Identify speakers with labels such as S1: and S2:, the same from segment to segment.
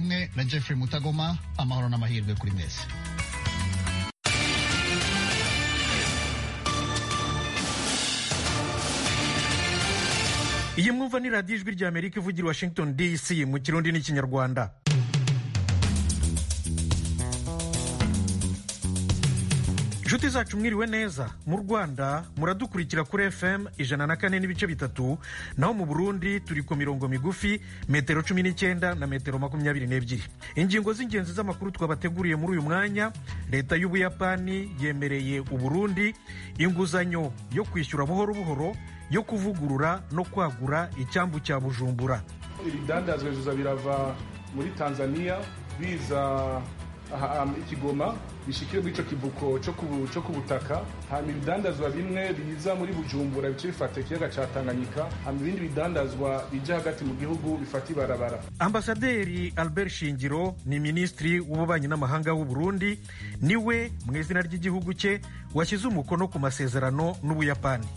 S1: kumwe na Jeffrey Mutagoma amahoro n'amahirwe kuri mwese
S2: iyi mwumva ni radiyo ijwi ry'amerika ivugira i washington dc mu kirundi n'ikinyarwanda inshuti zacu mwiriwe neza mu rwanda muradukurikira kuri fm ijana na kane n'ibice bitatu naho mu burundi turi ku mirongo migufi metero cumi n'icyenda na metero makumyabiri n'ebyiri ingingo z'ingenzi z'amakuru twabateguriye muri uyu mwanya leta y'ubuyapani yemereye uburundi inguzanyo yo kwishyura buhoro buhoro yo kuvugurura no kwagura icyambu cya bujumbura
S3: ibidandazwa biza birava muri tanzania biza aha, um, ikigoma bishikire muri ico kivuko co ku- co ku butaka hanyuma ibidandazwa bimwe biza muri bujumbura bice bifata ikiyaga ca tanganyika hanyuma ibindi bidandazwa bija hagati mu gihugu bifata ibarabara
S2: ambasaderi albert shingiro ni minisitiri w'ububanyi n'amahanga w'u burundi niwe mu izina ry'igihugu cye washyize umukono ku masezerano n'ubuyapani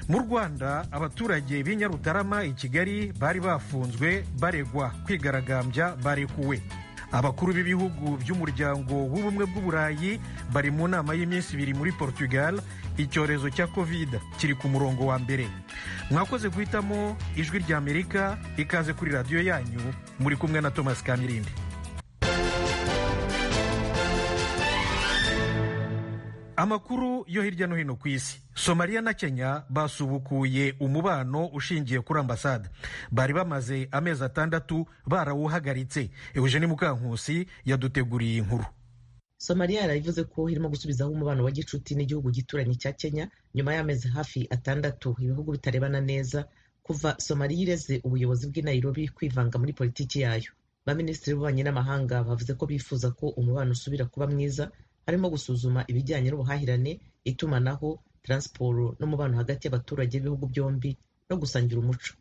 S2: mu rwanda abaturage b'i nyarutarama i kigali bari bafunzwe baregwa kwigaragambya barekuwe abakuru b'ibihugu by'umuryango w'ubumwe bw'uburayi bari mu nama y'iminsi ibiri muri portugal icyorezo cya covid kiri ku murongo wa mbere mwakoze guhitamo ijwi ry'amerika ikaze kuri radiyo yanyu muri kumwe na thomas kamirindi amakuru yo hirya no hino ku isi somaliya na kenya basubukuye umubano ushingiye kuri ambasade bari bamaze amezi atandatu barawuhagaritse eugene mukankusi yaduteguriye inkuru
S4: somaliya yarabivuze ko irimo gusubizaho umubano wa gicuti n'igihugu gituranyi cya kenya nyuma y'amezi hafi atandatu ibihugu bitarebana neza kuva somaliya ireze ubuyobozi bw'i nairobi kwivanga muri politiki yayo baminisitiri b'ububanyi n'amahanga bavuze ko bifuza ko umubano usubira kuba mwiza harimo gusuzuma ibijyanye n'ubuhahirane itumanaho taransiporo n'umubano hagati y'abaturage b'ibihugu byombi no gusangira umuco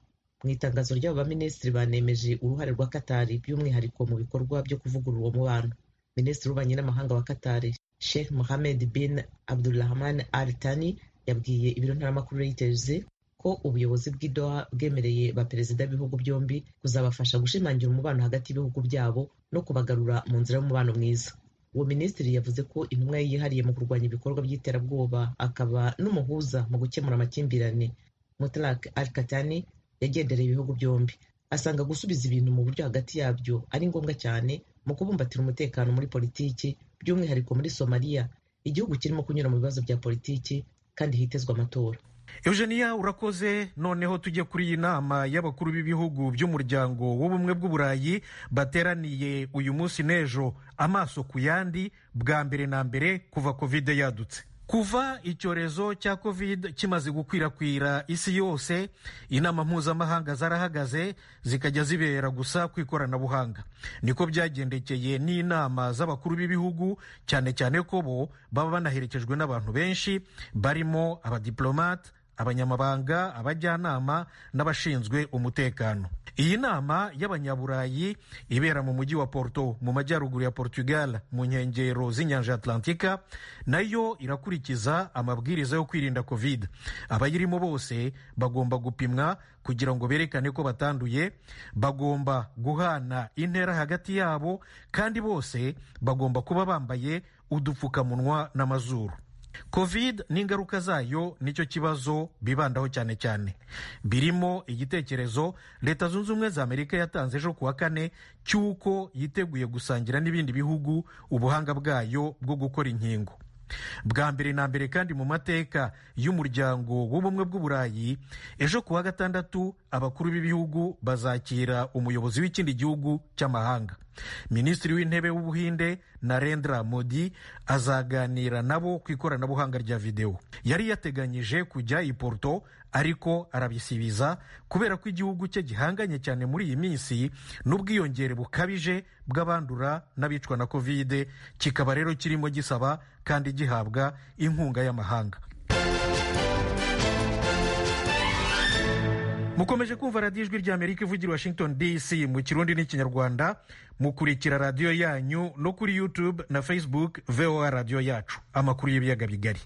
S4: mu itangazo ry'abo baminisitiri banemeje uruhare rwa katari by'umwihariko mu bikorwa byo kuvugurura uwo mubano minisitiri w'ububanyi n'amahanga wa katari sheikh mohamed bin abdulrahman al tani yabwiye ibiro ntaramakuru reuters ko ubuyobozi bw'i doha bwemereye ba perezida b'ibihugu byombi kuzabafasha gushimangira umubano hagati y'ibihugu byabo no kubagarura mu nzira y'umubano mwiza uwo minisitiri yavuze ko intumwa ye yihariye mu kurwanya ibikorwa by'iterabwoba akaba n'umuhuza mu gukemura amakimbirane mutlak al katani yagendereye ibihugu byombi asanga gusubiza ibintu mu buryo hagati yabyo ari ngombwa cyane mu kubumbatira umutekano muri politiki by'umwihariko muri somaliya igihugu kirimo kunyura mu bibazo bya politiki kandi hitezwe amatora
S2: eugenia urakoze noneho tujye kuri iyi nama y'abakuru b'ibihugu by'umuryango w'ubumwe bw'uburayi bateraniye uyu munsi n'ejo amaso ku yandi bwa mbere na mbere kuva covid yadutse kuva icyorezo cya covid kimaze gukwirakwira isi yose inama mpuzamahanga zarahagaze zikajya zibera gusa ku ikoranabuhanga niko byagendekeye n'inama z'abakuru b'ibihugu cyane cyane ko bo baba banaherekejwe n'abantu benshi barimo abadiplomate abanyamabanga abajyanama n'abashinzwe umutekano iyi nama y'abanyaburayi ibera mu mujyi wa porto mu majyaruguru ya portugal mu nkengero z'inyanja ya atlantika nayo irakurikiza amabwiriza yo kwirinda covid abayirimo bose bagomba gupimwa kugira ngo berekane ko batanduye bagomba guhana intera hagati yabo kandi bose bagomba kuba bambaye udupfukamunwa n'amazuru covid n'ingaruka zayo nicyo kibazo bibandaho cyane cyane birimo igitekerezo leta zunze ubumwe za amerika yatanze ejo ku wa kane cy'uko yiteguye gusangira n'ibindi bihugu ubuhanga bwayo bwo gukora inkingo bwa mbere na mbere kandi mu mateka y'umuryango w'ubumwe bw'uburayi ejo ku wa gatandatu abakuru b'ibihugu bazakira umuyobozi w'ikindi gihugu cy'amahanga minisitiri w'intebe w'ubuhinde narendra modi azaganira nabo ku ikoranabuhanga rya videwo yari yateganyije kujya i porto ariko arabisibiza kubera ko igihugu cye gihanganye cyane muri iyi minsi n'ubwiyongere bukabije bw'abandura n'abicwa na kovide kikaba rero kirimo gisaba kandi gihabwa inkunga y'amahanga mukomeje kumva radiyo ijwi ry'amerika ivugira i washington dc mu kirundi n'ikinyarwanda mukurikira radiyo yanyu no kuri youtube na facebook voa radiyo yacu amakuru y'ibiyaga bigari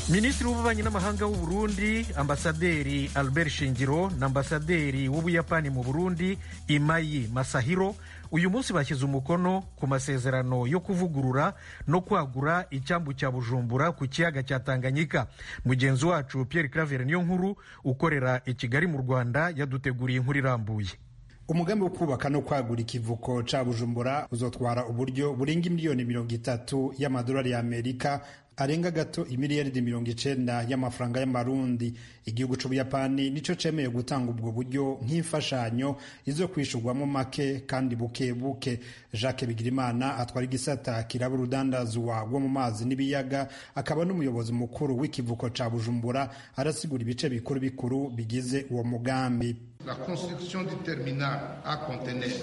S2: minisitiri w'ububanyi n'amahanga w'u burundi ambasaderi albert shingiro na ambasaderi w'ubuyapani mu burundi imayi masahiro uyu munsi bashyize umukono ku masezerano yo kuvugurura no kwagura icyambu cya bujumbura ku kiyaga cya tanganyika mugenzi wacu pierre claver niyo nkuru ukorera i kigali mu rwanda yaduteguriye inkuru irambuye
S5: umugambi wo kubaka no kwagura ikivuko ca bujumbura uzotwara uburyo burenga miliyoni mirongo itatu y'amadolari y'amerika arenga gato imiliyaridi mirongo icenda y'amafaranga y'amarundi igihugu c'ubuyapani nico cemeye gutanga ubwo buryo nk'imfashanyo izo kwishurwamo make kandi bukebuke jacques bigirimana atwara igisata kiraba urudandazwa rwo mu mazi n'ibiyaga akaba n'umuyobozi mukuru w'ikivuko ca bujumbura arasigura ibice bikuru bikuru bigize uwo mugambi
S6: la construction du terminal à conteneurs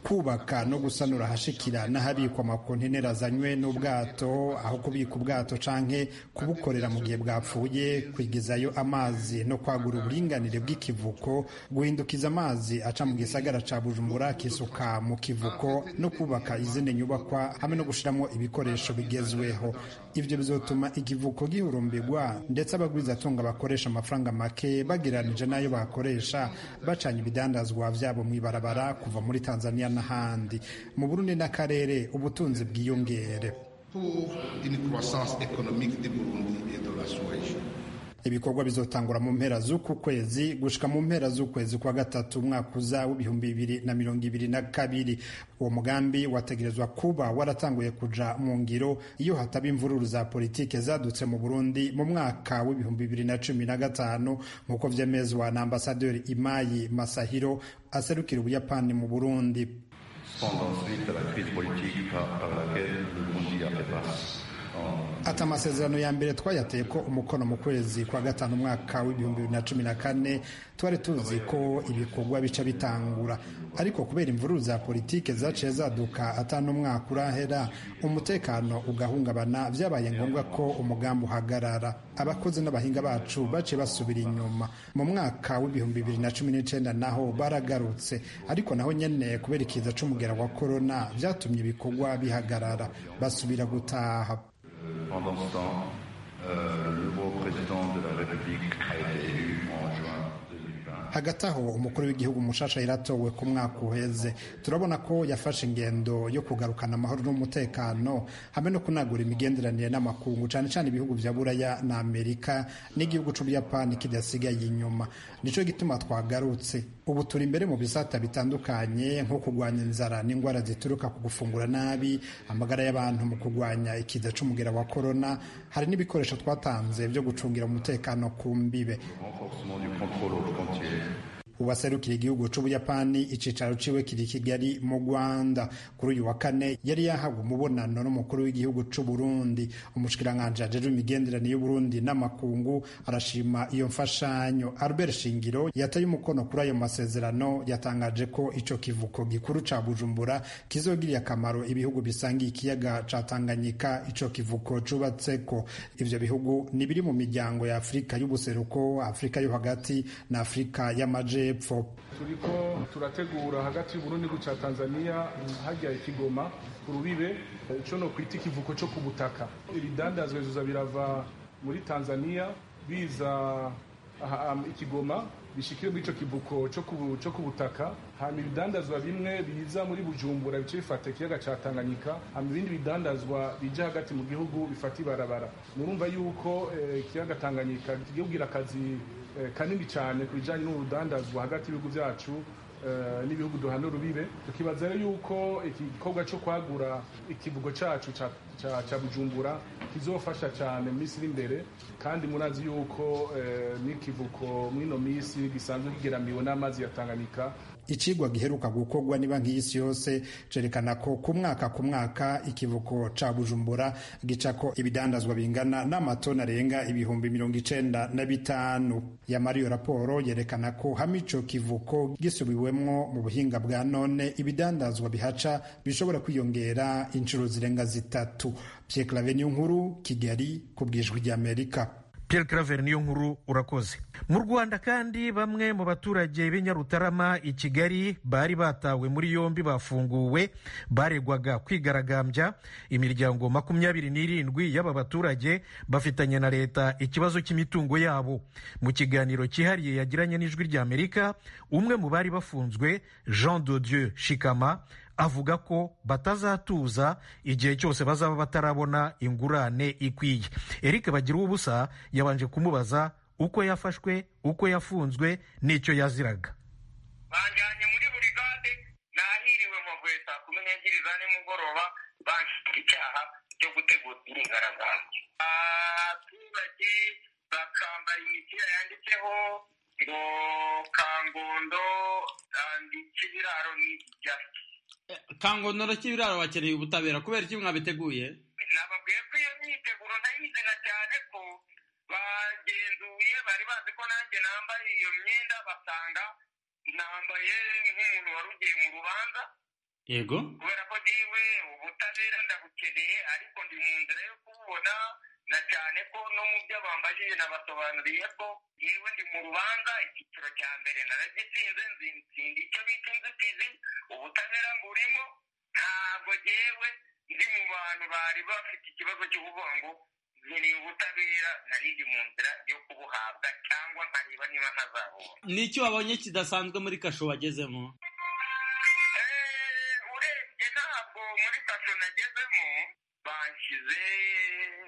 S5: kubaka no gusanura ahashikira n'ahabikwa amakonteneri azanywe n'ubwato aho kubika ubwato canke kubukorera mu gihe bwapfuye kwigizayo amazi no kwagura uburinganire bw'ikivuko guhindukiza amazi aca mu gisagara ca bujumbura kisuka mu kivuko no kubaka izindi nyubakwa hamwe no gushiramwo ibikoresho bigezweho ivyo bizotuma ikivuko gihurumbirwa ndetse abagwizatunga bakoresha amafaranga make bagereranije n'ayo bakoresha bacanye ibidandazwa vyabo mw'ibarabara kuva muri tanzania n'ahandi mu burundi n'akarere ubutunzi bwiyongere ibikorwa bizotangura mu mpera z'uku kwezi gushika mu mpera z'ukwezi kwa gatatu umwaka uza w'ibihumbi bibiri na mirongo ibiri na kabiri uwo mugambi wategerezwa kuba waratanguye kuja mu ngiro iyo hataba imvururu za politike zadutse mu burundi mu mwaka w'ibihumbi bibiri na cumi na gatanu nk'uko vyemezwa na ambasaderi imayi masahiro aserukira ubuyapani mu burundi ati amasezerano ya mbere twayateye ko umukono mu kwezi kwa gatanu umwaka w'ibihumbi bibiri na cumi na kane twari tuzi ko ibikorwa bica bitangura ariko kubera imvururu za politike zaciye zaduka atanu umwaka urahera umutekano ugahungabana byabaye ngombwa ko umugambi uhagarara abakozi n'abahinga bacu baciye basubira inyuma mu mwaka w'ibihumbi bibiri na cumi n'icyenda naho baragarutse ariko naho nyene kubera ikiza c'umugera wa korona vyatumye ibikorwa bihagarara basubira gutaha
S6: Pendant ce temps, euh, le nouveau président de la République a été élu en juin. 2020.
S5: hagati aho umukuru w'igihugu mushasha yaratowe ku mwaka uheze turabona ko yafashe ingendo yo kugarukana amahoro n'umutekano hamwe no kunagura imigenderanire n'amakungu cyane cyane ibihugu vya buraya na amerika n'igihugu c'ubuyapani kidasigaye inyuma nico gituma twagarutse ubu turi imbere mu bisata bitandukanye nko kurwanya inzara n'indwara zituruka ku gufungura nabi amagara y'abantu mu kurwanya ikiza c'umugera wa korona hari n'ibikoresho twatanze vyo gucungira umutekano ku mbibe
S6: Renforcement du contrôle aux frontières.
S5: ubaserukira igihugu c'ubuyapani icicaro ciwe kiri i kigali mu rwanda kuri uyu wa kane yari yahabwa umubonano n'umukuru w'igihugu c'uburundi umushikiranganji ajejwe imigenderanire y'uburundi n'amakungu arashima iyo mfashanyo albert shingiro yataye umukono kuri ayo masezerano yatangaje ko ico kivuko gikuru ca bujumbura kizogirira akamaro ibihugu bisangiye ikiyaga ca tanganyika ico kivuko cubatseko ivyo bihugu ni biri mu miryango ya afurika y'ubuseruko afurika yo hagati na afurika y'amajepfo
S3: turiko turategura hagati y'uburundi guca tanzania hajya ikigoma ku rubibe ico no kwita ikivuko co ku butaka ibidandazwa bizoza birava muri tanzania biza aha, am, ikigoma bishikire muri ico kivuko co ku- co ku butaka hama ibidandazwa bimwe biza muri bujumbura bice bifata ikiyaga ca tanganyika hama ibindi bidandazwa bija hagati mu gihugu bifata ibarabara murumva yuko eh, ikiyaga tanganyika kigira akazi eh, kanini cyane ku bijyanye n'urudandazwa hagati y'ibihugu byacu eh, n'ibihugu duhana urubibe tukibaza rero yuko iki gikorwa cyo kwagura ikivugo cacu ca- ca ca bujumbura kizofasha cyane mu minsi iri imbere kandi murazi yuko eh, n'ikivuko mw'ino minsi gisanzwe kigeramiwe n'amazi ya tanganyika
S5: icigwa giheruka gukorwa niba nk'iyisi yose cerekana ko ku mwaka ku mwaka ikivuko ca bujumbura gicako ibidandazwa bingana n'amatoni arenga ibihumbi mirongo icenda na bitanu yamara iyo raporo yerekana ko hamwe ico kivuko gisubiwemwo mu buhinga bwa none ibidandazwa bihaca bishobora kwiyongera incuro zirenga zitatu pyeklave niyo nkuru kigali ku bwijwi ry'amerika
S2: Pierre Claver niyo nkuru urakoze mu Rwanda kandi bamwe mu baturage b'Inyarutarama i Kigali bari batawe muri yombi bafunguwe baregwaga kwigaragambya imiryango makumyabiri n'irindwi y'aba baturage bafitanye na leta ikibazo cy'imitungo yabo mu kiganiro cyihariye yagiranye n'ijwi ry'Amerika umwe mu bari bafunzwe Jean de Dieu Shikama avuga ko batazatuza igihe cyose bazaba batarabona ingurane ikwiye eric bagira ubusa yabanje kumubaza uko yafashwe uko yafunzwe n'icyo yaziraga
S7: banjyanye muri burigade nahiriwe mu mavuye saa kumi n'ebyiri za nimugoroba bashinga icyaha cyo gutegura imyigaragambyo abaturage bakambara imipira yanditseho ngo kangondo ikibiraro ni ibyatsi
S8: kangondoro cy'ibiraro bakeneye ubutabera kubera iki mwabiteguye
S7: nababwiye ko iyo myiteguro ndayizina cyane ko bagenzuye bari bazi ko nanjye nambaye iyo myenda basanga nambaye nk'umuntu wari ugiye mu rubanza
S8: yego
S7: kubera ko ngewe ubutabera ndabukeneye ariko ndi mu nzira yo kububona na cyane ko no mu byo bambajije nabasobanuriye ko yewe ndi mu rubanza icyiciro cya mbere naragitsinze nzinda icyo bita inzitizi ubutabera mburimo ntabwo yewe ndi mu bantu bari bafite ikibazo cy'ubuvuga ngo nkeneye ubutabera nari ndi mu nzira yo kubuhabwa cyangwa nkareba niba ntazabubona
S8: ni iki wabonye kidasanzwe muri kasho wagezemo
S7: Eh, urebye ntabwo muri kasho nagezemo banshyize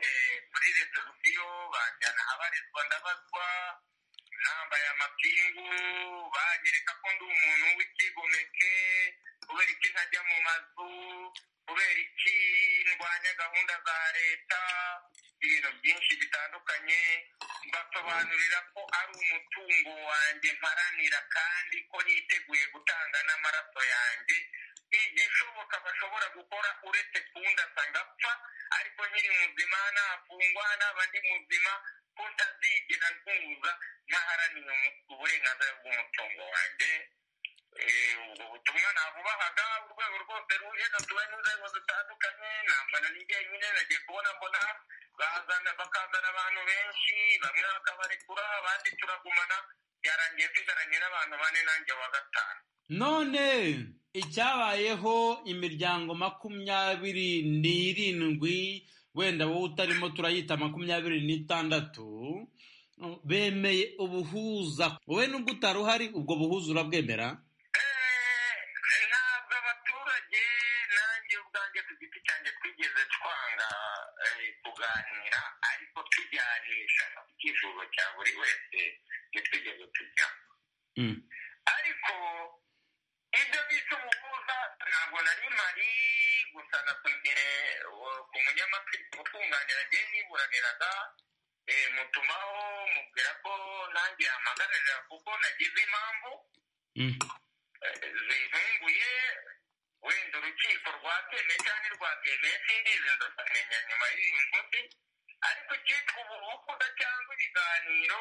S7: eh, muri resebusiyo banjyana ahabarizwa ndabazwa nambaye amapingu banyereka ko ndi umuntu w'icyigomeke kubera iki ntajya mu mazu kubera iki ndwanya gahunda za leta ibintu byinshi bitandukanye mbasobanurira ko ari umutungo wanjye mparanira kandi ko niteguye gutanga n'amaraso yanjye igishoboka bashobora gukora uretse kundasa ngapfa ariko nkiri muzima nafungwa naba ndi muzima ko ntazigera ntuza ntaharaniye umu- uburenganzira bw'umutungo wanjye Eh, ubwo butumwa nabubahaga urwego rwose ruje natuwe n'inzego zitandukanye nambana n'ijyenyine nagiye kubona mbona bazana bakazana abantu benshi bamwe bakabarekura abandi turagumana byarangiye tugaranye n'abantu bane nanjye wa gatanu
S8: none icyabayeho imiryango makumyabiri n'irindwi wenda wowe utarimo turayita makumyabiri n'itandatu bemeye ubuhuza wowe nubwo utari uhari ubwo buhuza urabwemera
S7: Eh, ntabwo abaturage nanjye ubwanjye ku giti cyanjye twigeze twanga eh, kuganira ariko tujyanisha icyifuzo cya buri wese ntitwigeze tujya
S8: Mm.
S7: ariko ibyo bita umuhuza ntabwo nari mari gusa natumye uh, ku munyamategeko utwunganira ngewe niburaniraga eh, mutumaho mubwira ko nanjye yamaganirira kuko nagize impamvu
S8: Mm.
S7: zihunguye wenda urukiko rwabyemeye cyangwa ntirwabyemeye sindizi nzamenya nyuma y'iyi nkuru ariko icyitwa ubuvukuza cyangwa ibiganiro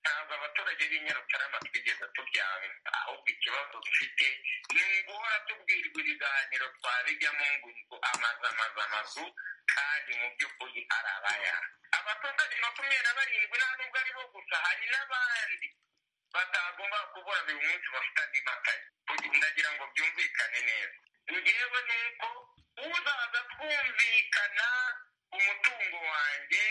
S7: ntabwo abaturage b'inyarutarama twigeze tubyanga ahubwo ikibazo dufite ni uguhora tubwirwa ibiganiro twabijyamo ngo inzu amazu amazu amazu kandi mu by'ukuri hari abayanga abaturage makumyabiri na barindwi nta nubwo ari bo gusa hari n'abandi batagomba kubura buri munsi bafite andi makaye Kugira- ndagira ngo byumvikane neza ngewe ni uko uzaza twumvikana ku mutungo wanjye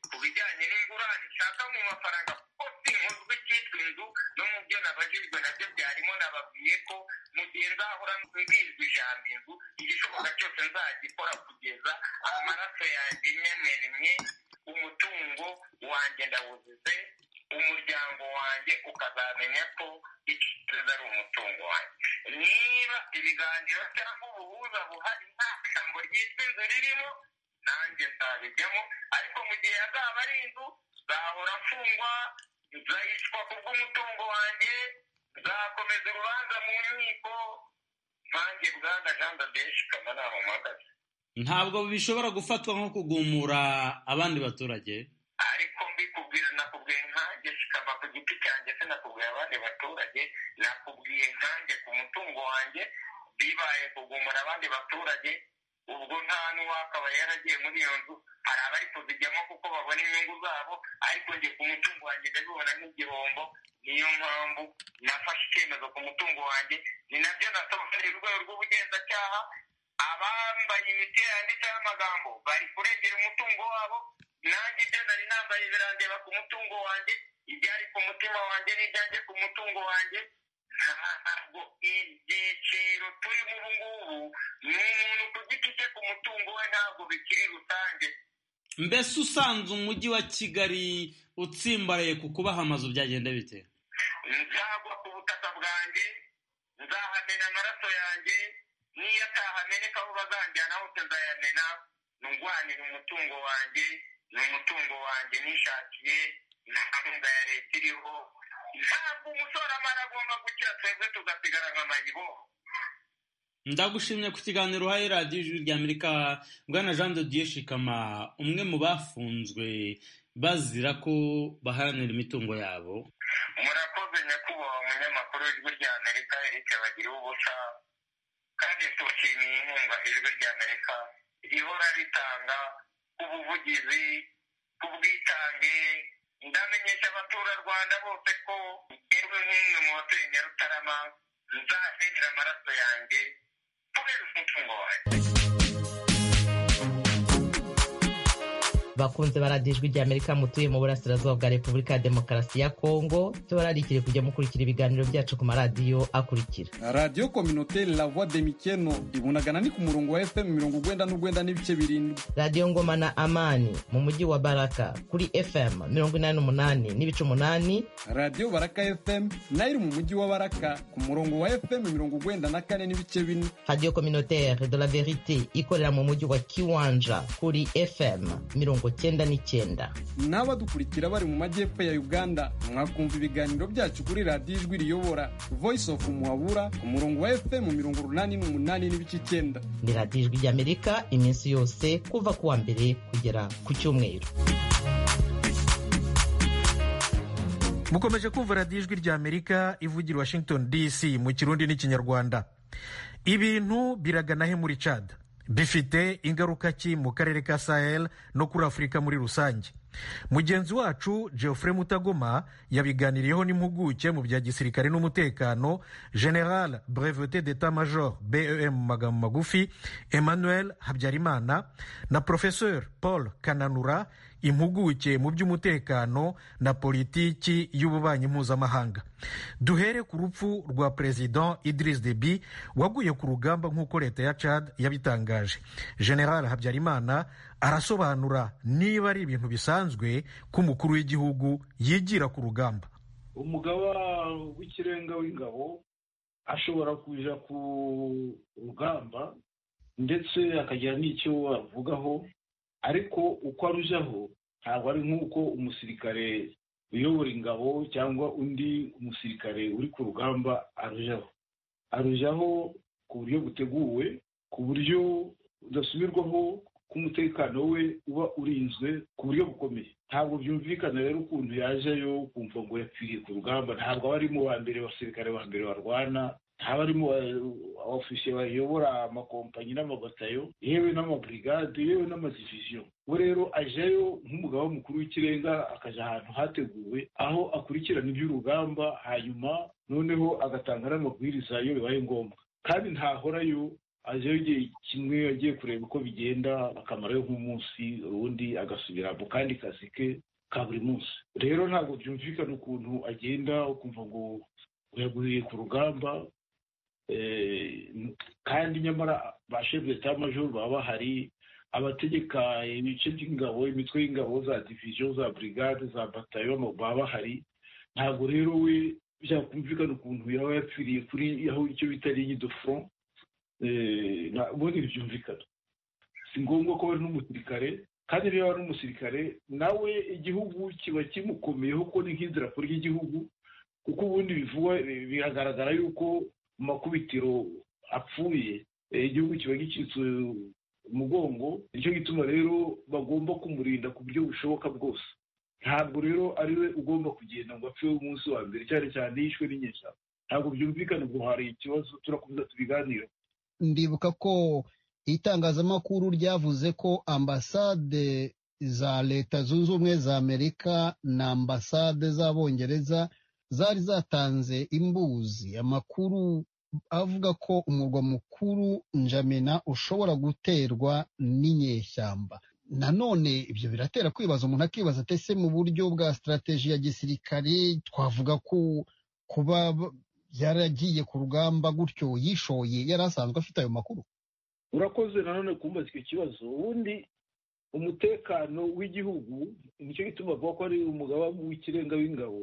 S7: ku bijyanye n'ingurane nshaka mu mafaranga kuko sinkuzwi icyitwa inzu no mu byo nabajijwe nabyo byarimo nababwiye ko mu gihe nzahora mbwirwa ijambo inzu igishoboka cyose nzagikora kugeza amaraso yanjye nyamennye umutungo wanjye ndawuzize umuryango wanjye ukazamenya ko ikiza ari umutungo wanjye niba ibiganiro cyangwa ubuhuza buhari nta ijambo ryitwa inzu ririmo nanjye nzabijyamo ariko mu gihe azaba ari inzu nzahora mfungwa nzahishwa ku bw'umutungo wanjye nzakomeza urubanza mu nkiko nanjye bwana jean badeshi kama naho mpagaze
S8: ntabwo bishobora gufatwa nko kugumura abandi baturage
S7: ariko mbikubwira nakubwiye nkanjye kikaba ku giti cyanjye sinakubwiye abandi baturage nakubwiye nkanjye ku mutungo wanjye bibaye kugumura abandi baturage ubwo nta n'uwakabaye yaragiye muri iyo nzu hari abari kuzijyamo kuko babona inyungu zabo ariko njye ku mutungo wanjye ndabibona nk'igihombo niyo mpamvu nafashe icyemezo ku mutungo wanjye ni nabyo nasobanuriye urwego rw'ubugenzacyaha abambaye imipira yanditseho amagambo bari kurengera umutungo wabo nanjye ibyo nari nambaye birandeba ku mutungo wanjye ibyari ku mutima wanjye n'ibyanjye ku mutungo wanjye ntabwo ibyiciro turimo ubu ngubu ni umuntu ku giti cye ku mutungo we ntabwo bikiri rusange
S8: mbese usanze umujyi wa kigali utsimbaraye ku kubaha amazu byagenda bite
S7: nzagwa ku butaka bwanjye nzahamena amaraso yanjye n'iyo atahameneka aho bazanjyana hose nzayamena ndwanira umutungo wanjye ni umutungo wanjye nishakiye nta nkunga ya leta iriho ntabwo umushoramari agomba gukira twebwe tugasigara nka mayibo
S8: ndagushimye ku kiganiro uhaye radiyo ijwi rya amerika bwana jean de dieu shikama umwe mu bafunzwe bazira ko baharanira imitungo yabo
S7: murakoze nyakubahwa umunyamakuru w'ijwi rya amerika eric bagiriwe ubusa kandi tushimiye inkunga ijwi rya amerika rihora ritanga ubuvugizi ubwitange ndamenyesha abaturarwanda bose ko yewe nk'umwe mu batuye nyarutarama nzahengera amaraso yanjye kubera umutungo wanjye
S4: bakunze baradiyo ijwi rya amerika mutuye mu burasirazuba bwa repubulika ya demokarasi ya kongo tubararikire kujya mukurikira ibiganiro byacu ku maradiyo akurikira
S9: radiyo kominoteri la voix de mikeno ibunagana ni ku murongo wa fm mirongo ugwenda n'ugwenda n'ibice birindwi
S4: radiyo ngoma na amani mu mujyi wa baraka kuri fm mirongo inani n'umunani n'ibice umunani
S9: radiyo baraka fm nayo iri mu mujyi wa baraka ku murongo wa fm mirongo ugwenda na kane n'ibice bine
S4: radiyo communautaire de la verite ikorera mu mujyi wa kiwanja kuri fm mirongo cyenda n'icyenda
S9: n'abadukurikira bari mu majyepfo ya uganda mwakumva ibiganiro byacu kuri radiyo ijwi riyobora voice of muhabura ku murongo wa fm mirongo urunani n'umunani n'ibice icyenda
S4: ni radiyo ijwi rya amerika iminsi yose kuva ku wa mbere kugera ku cyumweru
S2: mukomeje kumva radiyo ijwi rya amerika ivugira i washington dc mu kirundi n'ikinyarwanda ibintu biragana he muri cad bifite ingaruka ki mu karere ka sahel no kuri afurika muri rusange mugenzi wacu geoffrey mutagoma yabiganiriyeho n'impuguke mu bya gisirikare n'umutekano general breveté d'état major bem mu magambo magufi emmanuel habyarimana na professeur paul kananura impuguke mu by'umutekano na politiki y'ububanyi mpuzamahanga duhere ku rupfu rwa perezida idris debi waguye ku rugamba nk'uko leta ya cad yabitangaje general habyarimana arasobanura niba ari ibintu bisanzwe ko umukuru w'igihugu yigira ku rugamba
S10: umugaba w'ikirenga w'ingabo ashobora kuja ku rugamba ndetse akagira n'icyo avugaho ariko uko arujaho ntabwo ari nk'uko umusirikare uyobora ingabo cyangwa undi umusirikare uri ku rugamba arujaho arujaho ku buryo buteguwe ku buryo budasubirwaho ko umutekano we uba urinzwe ku buryo bukomeye ntabwo byumvikana rero ukuntu yajeyo kumva ngo yapfiriye ku rugamba ntabwo aba arimo ba mbere abasirikare ba mbere barwana ntaba arimo abafisiye bayobora amakompanyi n'amabatayo yewe n'amaburigade yewe n'amadiviziyo we rero ajayo nk'umugabo w'umukuru w'ikirenga akaja ahantu hateguwe aho akurikirana iby'urugamba hanyuma noneho agatanga n'amabwiriza iyo bibaye ngombwa kandi ntahorayo ajeyo igihe kimwe agiye kureba uko bigenda akamarayo nk'umunsi ubundi agasubira mu kandi kazi ke ka buri munsi rero ntabwo byumvikana ukuntu agenda ukumva ngo yaguriye ku rugamba kandi nyamara ba shefu majoro baba bahari abategeka ibice by'ingabo imitwe y'ingabo za diviziyo za burigade za batayo baba bahari ntabwo rero we byakumvikana ukuntu yaba yapfiriye kuri aho icyo bita ligne de front ubundi byumvikana si ngombwa ko bari n'umusirikare kandi niba ari n'umusirikare nawe igihugu kiba kimukomeyeho ko ni nk'idarapo ry'igihugu kuko ubundi bivugwa biragaragara yuko mu makubitiro apfuye igihugu kiba gicitse umugongo nicyo gituma rero bagomba kumurinda ku buryo bushoboka bwose ntabwo rero ari we ugomba kugenda ngo apfe umunsi wa mbere cyane cyane yishwe n'inyesha ntabwo byumvikana ngo hari ikibazo turakomeza tubiganira
S1: ndibuka ko itangazamakuru ryavuze ko ambasade za leta zunze ubumwe za amerika na ambasade z'abongereza zari zatanze imbuzi amakuru avuga ko umurwa mukuru njamena ushobora guterwa n'inyeshyamba nanone ibyo biratera kwibaza umuntu akibaza atese mu buryo bwa sitarateji ya gisirikare twavuga ko kuba yaragiye ku rugamba gutyo yishoye yari asanzwe afite ayo makuru
S10: urakoze nanone kumbaza icyo kibazo ubundi umutekano w'igihugu nicyo gituma bavuga ko ari umugaba w'ikirenga w'ingabo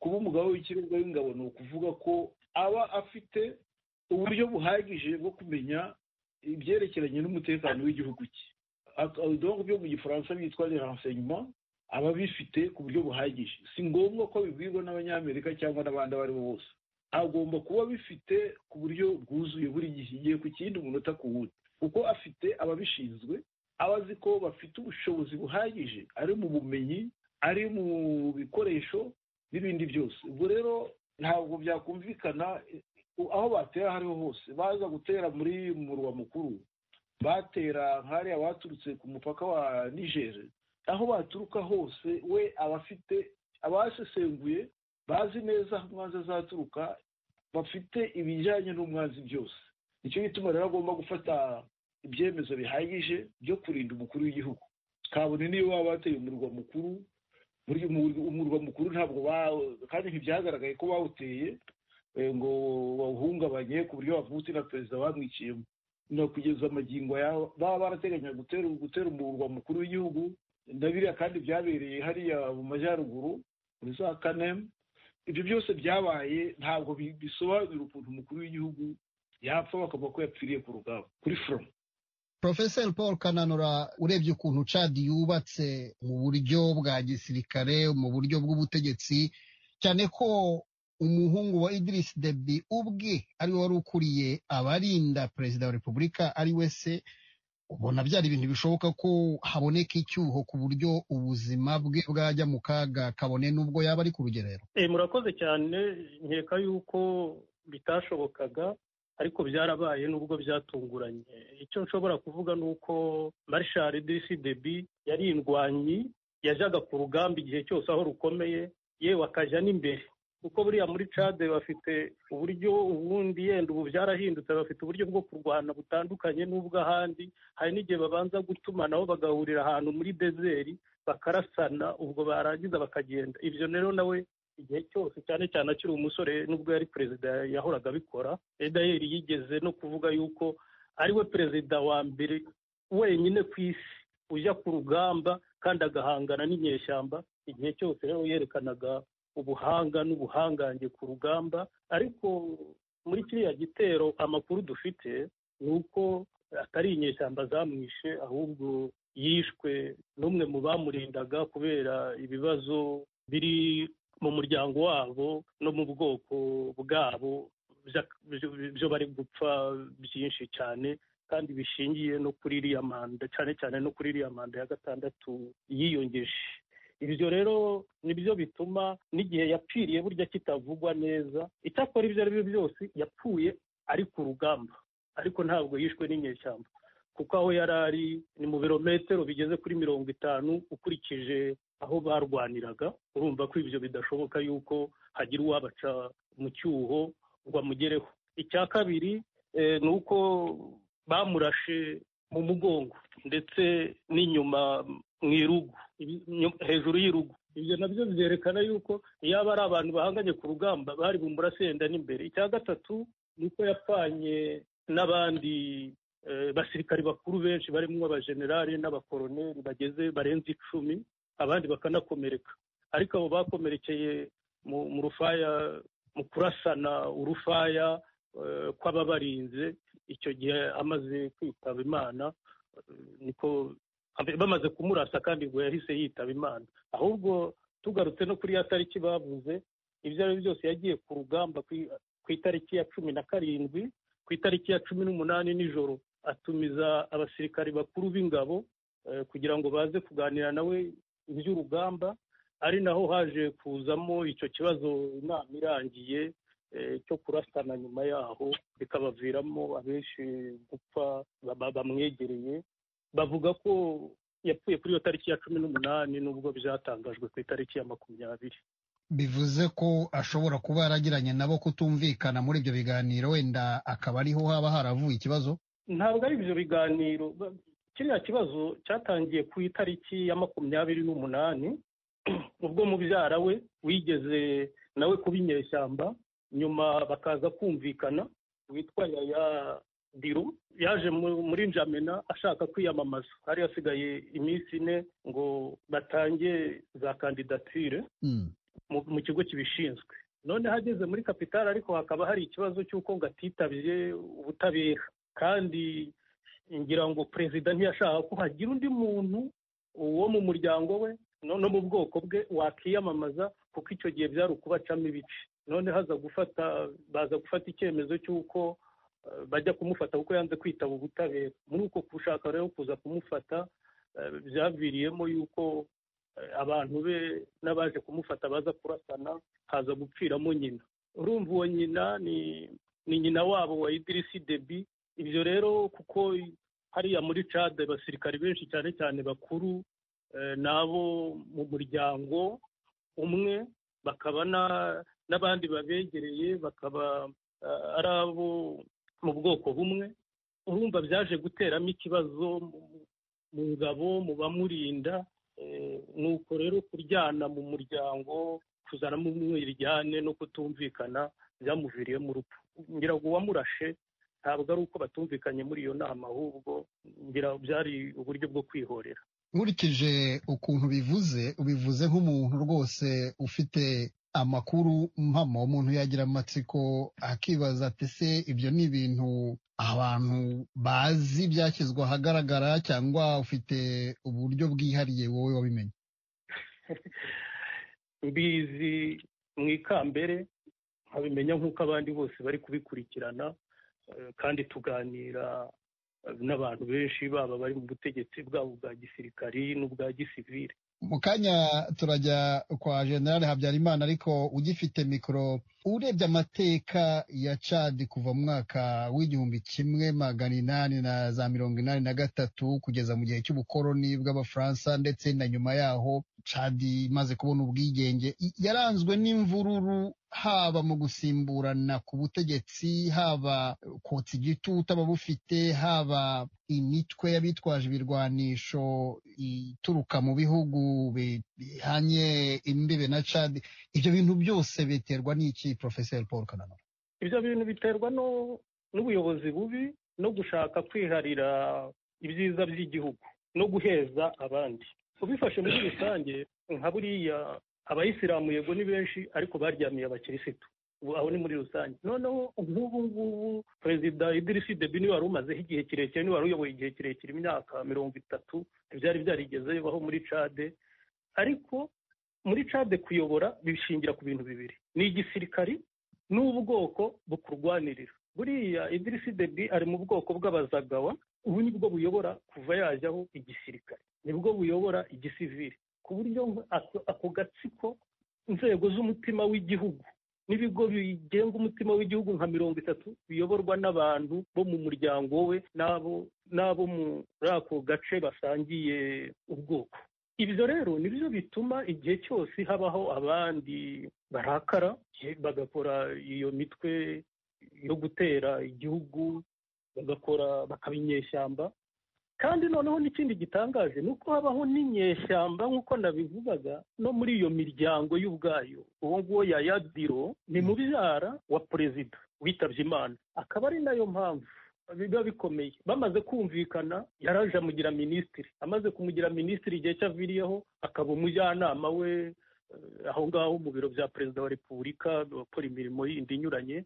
S10: kuba umugabo w'ikirenga w'ingabo ni ukuvuga ko aba afite uburyo buhagije bwo kumenya ibyerekeranye n'umutekano w'igihugu cye udongo byo mu gifaransa bitwa renseignement aba abifite ku buryo buhagije si ngombwa ko bibwirwa n'abanyamerika cyangwa n'abandi abo ari bo bose agomba kuba abifite ku buryo bwuzuye buri gihe igihe ku kindi umunota ku wundi kuko afite ababishinzwe aba azi ko bafite ubushobozi buhagije ari mu bumenyi ari mu bikoresho n'ibindi byose ubwo rero ntabwo byakumvikana aho batera aho ariho hose baza gutera muri murwa mukuru batera nk'ariya baturutse ku mupaka wa nigeri aho baturuka hose we aba afite abasesenguye bazi neza aho umwanzi azaturuka bafite ibijyanye n'umwanzi byose nicyo gituma rero agomba gufata ibyemezo bihagije byo kurinda umukuru w'igihugu kabone niyo baba bateye umurwa mukuru umurwa mukuru ntabwo kandi ntibyagaragaye ko bawuteye ngo bawuhungabanye ku buryo bavutse na perezida bamwiciyemo kugeza amagingo yabo baba barateganya gutera umurwa mukuru w'igihugu ndabiriya kandi byabereye hariya mu majyaruguru muri za kane ibyo byose byabaye ntabwo bisobanura ukuntu umukuru w'igihugu yapfa bakavuga ko yapfiriye ku rugamba kuri foromo
S1: Profeseri paul kananura urebye ukuntu cad yubatse mu buryo bwa gisirikare mu buryo bw'ubutegetsi cyane ko umuhungu wa idirisi debi ubwe ariwe wari ukuriye abarinda perezida wa repubulika ari we se ubona byari ibintu bishoboka ko haboneka icyuho ku buryo ubuzima bwe bwajya mu kaga kabone n'ubwo yaba ari ku rugerero
S11: murakoze cyane nkeka yuko bitashobokaga ariko byarabaye nubwo byatunguranye icyo nshobora kuvuga ni uko marishari disi debi yari indwanyi yajyaga ku rugamba igihe cyose aho rukomeye yewe akajya n'imbere kuko buriya muri cade bafite uburyo ubundi yenda ubu byarahindutse bafite uburyo bwo kurwana butandukanye n'ubw'ahandi hari n'igihe babanza gutumanaho bagahurira ahantu muri dezeri bakarasana ubwo barangiza bakagenda ibyo rero nawe igihe cyose cyane cyane akiri umusore nubwo yari perezida yahoraga abikora edayeri yigeze no kuvuga yuko ariwe perezida wa mbere wenyine ku isi ujya ku rugamba kandi agahangana n'inyeshyamba igihe cyose rero yerekanaga ubuhanga n'ubuhangange ku rugamba ariko muri kiriya gitero amakuru dufite ni uko atari inyeshyamba zamwishe ahubwo yishwe n'umwe mu bamurindaga kubera ibibazo biri mu muryango wabo no mu bwoko bwabo byo bari gupfa byinshi cyane kandi bishingiye no kuri iriya manda cyane cyane no kuri iriya manda ya gatandatu yiyongeje ibyo rero nibyo bituma n'igihe yapfiriye burya kitavugwa neza icyakora ibyo ari byo byose yapfuye ari ku rugamba ariko ntabwo yishwe n'inyeshyamba kuko aho yari ari ni mu birometero bigeze kuri mirongo itanu ukurikije aho barwaniraga urumva ko ibyo bidashoboka yuko hagira uwabaca mu cyuho ngo amugereho icya kabiri ni uko bamurashe mu mugongo ndetse n'inyuma mu irugu hejuru y'irugu ibyo nabyo byerekana yuko yaba ari abantu bahanganye ku rugamba bari bumurase yenda n'imbere icya gatatu ni uko yapfanye n'abandi basirikari bakuru benshi barimo abajenerali n'abakoroneri bageze barenze icumi abandi bakanakomereka ariko abo bakomerekeye mu rufaya mu kurasana urufaya kw'ababarinze icyo gihe amaze kwitaba imana niko bamaze kumurasa kandi ngo yahise yitaba imana ahubwo tugarutse no kuri ya tariki bavuze ibyo ari byo byose yagiye ku rugamba ku itariki ya cumi na karindwi ku itariki ya cumi n'umunani nijoro atumiza abasirikari bakuru b'ingabo kugira ngo baze kuganira nawe iby'urugamba ari naho haje kuzamo icyo kibazo inama irangiye cyo kurasana nyuma yaho bikabaviramo abenshi gupfa bamwegereye bavuga ko yapfuye kuri iyo tariki ya cumi n'umunani nubwo byatangajwe ku itariki ya makumyabiri
S1: bivuze ko ashobora kuba yaragiranye nabo kutumvikana muri ibyo biganiro wenda akaba ariho haba haravuye ikibazo
S11: ntabwo ari ibyo biganiro ba- kiriya kibazo cyatangiye ku itariki ya makumyabiri n'umunani ubwo mubyara we wigeze nawe kuba inyeshyamba nyuma bakaza kumvikana witwa yaya diro yaje mu- muri njamena ashaka kwiyamamaza hari hasigaye iminsi ine ngo batange za kandidatire
S1: Mm.
S11: mu mu kigo kibishinzwe none hageze muri kapitali ariko hakaba hari ikibazo cy'uko ngo atitabye ubutabera kandi ngira ngo perezida ntiyashaka ko hagira undi muntu wo mu muryango we no no mu bwoko bwe wakiyamamaza kuko icyo gihe byari ukubacamo ibice none haza gufata baza gufata icyemezo cy'uko eh, bajya kumufata kuko yanze kwitaba ubutabera muri uko gushaka rero kuza kumufata eh, byaviriyemo yuko eh, abantu be n'abaje kumufata baza kurasana haza gupfiramo nyina urumva uwo nyina ni ni nyina wabo wa idirisi debi ibyo rero kuko hariya muri cade abasirikare benshi cyane cyane bakuru eh, n'abo mu muryango umwe bakaba na- n'abandi babegereye bakaba eh, ari abo mu bwoko bumwe urumva byaje guteramo ikibazo mu- mu- mu ngabo mu bamurinda Eh, nuko rero kuryana mu muryango kuzanamo umwiryane no kutumvikana byamuviriyemo urupfu ngira ngo uwamurashe ntabwo ari uko batumvikanye muri iyo nama ahubwo ngira byari uburyo bwo kwihorera
S1: nkurikije ukuntu bivuze ubivuze nk'umuntu rwose ufite amakuru mpamo umuntu yagira amatsiko akibaza ati se ibyo ni ibintu abantu bazi byashyizwe ahagaragara cyangwa ufite uburyo bwihariye wowe wabimenye
S11: mbizi mu ikambere nkabimenya nk'uko abandi bose bari kubikurikirana eh, kandi tuganira eh, n'abantu benshi baba bari mu butegetsi bwabo bwa gisirikari n'ubwa gisivire
S1: mu kanya turajya kwa generale habyarimana ariko ugifite mikoro urebye amateka ya cadi kuva mu mwaka w'igihumbi kimwe magana inani na za mirongo inani na gatatu kugeza mu gihe cy'ubukoloni bw'abafaransa ndetse na nyuma yaho cadi imaze kubona ubwigenge i- yaranzwe n'imvururu haba mu gusimburana ku butegetsi haba kotsa igitutu ababufite haba imitwe y'abitwaje ibirwanisho ituruka mu bihugu bi- bihanye imbibe na cad ibyo bintu byose biterwa n'iki porofeseri paul kananura
S11: ibyo bintu biterwa no- n'ubuyobozi bubi no gushaka kwiharira ibyiza by'igihugu no guheza abandi ubifashe muri rusange nka buriya abayisilamu yego ni benshi ariko baryamiye abakirisitu ubu aho ni muri rusange noneho nk'ubu ngubu perezida idirisi debi niwe wari umazeho igihe kirekire niwe wari uyoboye igihe kirekire imyaka mirongo itatu ntibyari byarigeze bibaho muri cade ariko muri cade kuyobora bishingira ku bintu bibiri ni igisirikari n'ubwoko bukurwanirira buriya idirisi debi ari mu bwoko bw'abazagawa ubu ni bwo buyobora kuva yajyaho igisirikare nibwo buyobora igisivili ku buryo nk- ako- ako gatsiko inzego z'umutima w'igihugu n'ibigo bigenga umutima w'igihugu nka mirongo itatu biyoborwa n'abantu bo mu muryango we n'abo n'abo muri ako gace basangiye ubwoko ibyo rero nibyo bituma igihe cyose habaho abandi barakara bagakora iyo mitwe yo gutera igihugu bagakora bakaba inyeshyamba kandi noneho n'ikindi gitangaje ni uko habaho n'inyeshyamba nk'uko nabivugaga no muri iyo miryango y'ubwayo uwo nguwo yaya diro ni mubyara wa perezida witabye imana akaba ari nayo mpamvu biba bikomeye bamaze kumvikana yaraje amugira minisitiri amaze kumugira minisitiri igihe cyaviriyeho akaba umujyanama we eh, aho ngaho mu biro bya perezida wa repubulika bakora imirimo yindi inyuranye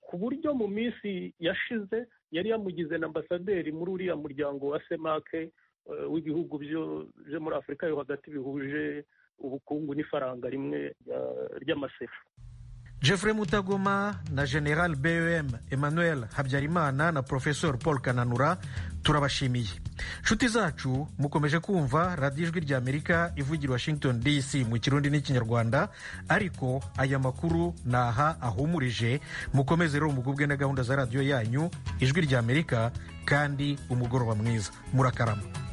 S11: ku buryo mu minsi yashize yari yamugize na ambasaderi muri uriya muryango wa semake eh, w'ibihugu byo- byo muri afurika yo hagati bihuje ubukungu n'ifaranga rimwe rya- ry'amasefa
S2: jeffrey mutagoma na general bem emmanuel habyarimana na professor paul kananura turabashimiye nshuti zacu mukomeje kumva radiyo ijwi ry'amerika ivugira i washington dc mu kirundi n'ikinyarwanda ariko aya makuru ni aha ahumurije mukomeze rero mugubwe na gahunda za radiyo yanyu ijwi ry'amerika kandi umugoroba mwiza murakarama